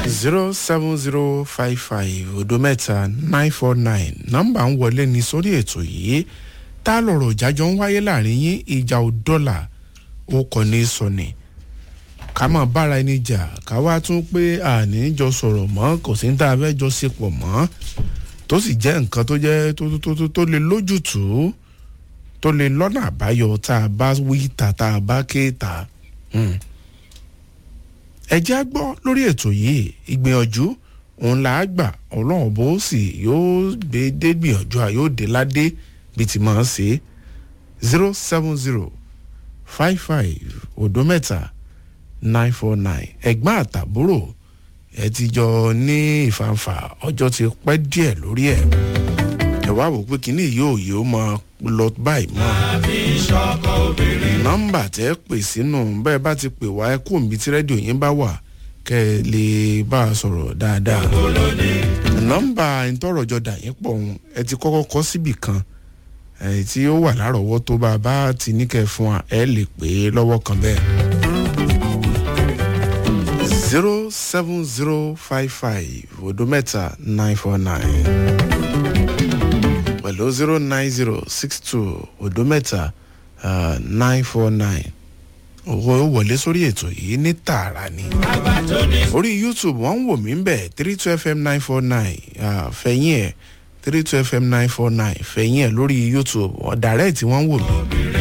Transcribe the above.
zero seven zero five five odo mẹ́ta nine four nine nọ́mbà ń wọlé ní sórí ètò yìí tá a lọ̀rọ̀ ìjájọ́ ń wáyé láàrin yín ìjà ò dọ́là ó kọ́ ní sọ̀nì ká mọ̀ bára ẹni jà ká wá tún pé àní jọ sọ̀rọ̀ mọ́ kò sí ní tá a fẹ́ jọ ṣe pọ̀ mọ́ tó sì jẹ́ nǹkan tó jẹ́ tó tó tó tó lè lójútùú tó lè lọ́nà àbáyọ tá a bá wí ta tá a bá ké ta. Hmm ẹ jẹ́ á gbọ́ lórí ètò yìí ìgbìyànjú òun là á gbà ọlọ́run bó sì yóò gbé dé gbìyànjú à yóò dé ládé bí ti máa ń ṣe zero seven zero five five òdo mẹ́ta nine four nine ẹ̀gbọ́n àtàbúrò ẹ ti jọ ní ìfàǹfà ọjọ́ ti pẹ́ díẹ̀ lórí ẹ̀ ẹ wá wò pé kínní yóò yóò máa lọ báyìí mọ́ nọ́mbà tẹ́ pè sínú bẹ́ẹ̀ bá ti pè wá ẹ kú òǹbí tí rédíò yín bá wà kẹ́ ẹ lè bá a sọ̀rọ̀ dáadáa nọ́mbà ìtọ́rọ̀jọ dà yín pọ̀ ọ̀hún ẹ ti kọ́kọ́ kọ́ síbì kan ẹ tí ó wà lárọ̀ọ́wọ́ tó bá a bá ti ní kẹ́ ẹ fún wa ẹ lè pè é lọ́wọ́ kan bẹ́ẹ̀ zero seven zero five five odo mẹ́ta nine four nine pẹ̀lú zero nine zero six two odo mẹ́ta nine four nine owó wọlé sórí ètò yìí ní tààrà ni orí youtube wọ́n ń wò mí bẹ̀ three two fm nine four nine fẹ̀yìn ẹ̀ three two fm nine four nine fẹ̀yìn ẹ̀ lórí youtube ọ̀dàrẹ́ẹ̀tì wọ́n ń wò mí